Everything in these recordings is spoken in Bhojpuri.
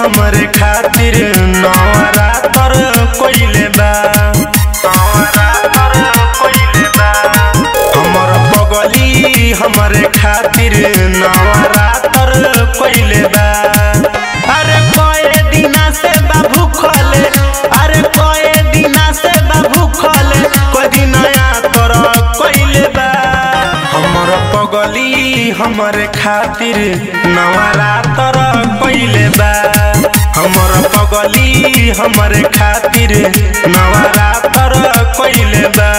हमरे खातिर नवरातर कोइले बा नवरातर कोइले बा हमर पगली हमरे खातिर नवरातर कोइले बा अरे कए दिना से बाबू खले अरे कए दिना से बाबू खले कोई दिन नया कर कोइले बा हमर पगली हमरे खातिर नवरातर कोइले बा हमर पगली हमरे खातिर नवरातर कोइले बा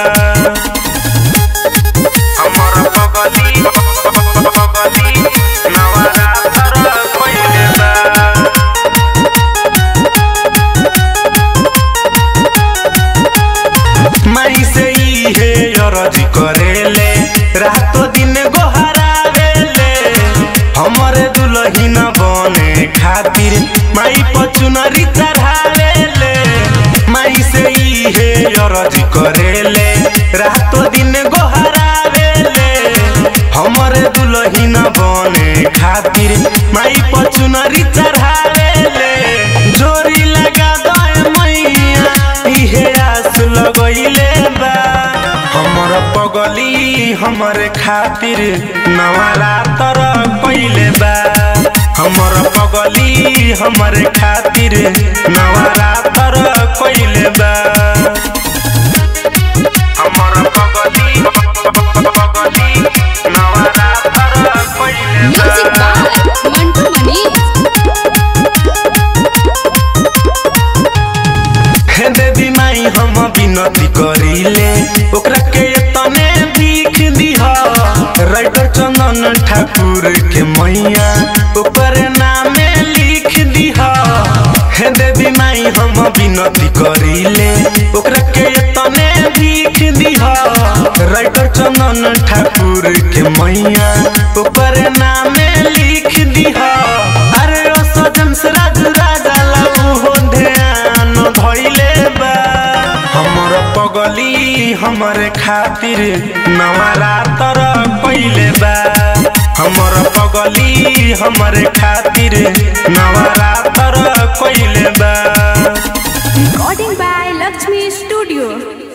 हमर पगली पगली नवरातर कोइले बा माई से ही हे अरज करेले रातो दिन गोहरावेले हमरे दुलहिन बने खातिर माई पचुनरी चढ़ावेले माई से ही हे अरज करेले रातो दिन गोहरावेले हमरे दुलहिन बने खातिर माई पचुनरी चढ़ावेले जोरी लगा दे मैया इहे आस लगइले बा हमर पगली हमरे खातिर नवरातर कइले बा हमर पगली हमरे खातिर नवरातर कइले बा हमर पगली पगली नवरातर कइले म्यूजिक बा बाय मंटू मनीष हे देवी माई हम विनती करिले ओकरा के तने भीख दिह राइटर चंदन ठाकुर के मैया ओकर नामे लिख दिह हे देवी माई हम विनती करिले ओकरा के तने भीख दिह राइटर चंदन ठाकुर के मैया ओकर नामे लिख दिह अरे ओ सजन से राज राजा लाऊ हो ध्यान धइले बा हमर पगली हमरे खातिर नवरातर कइले बा हमर पगली हमरे खातिर नवरातर कइले बा रिकॉर्डिंग बाय लक्ष्मी स्टूडियो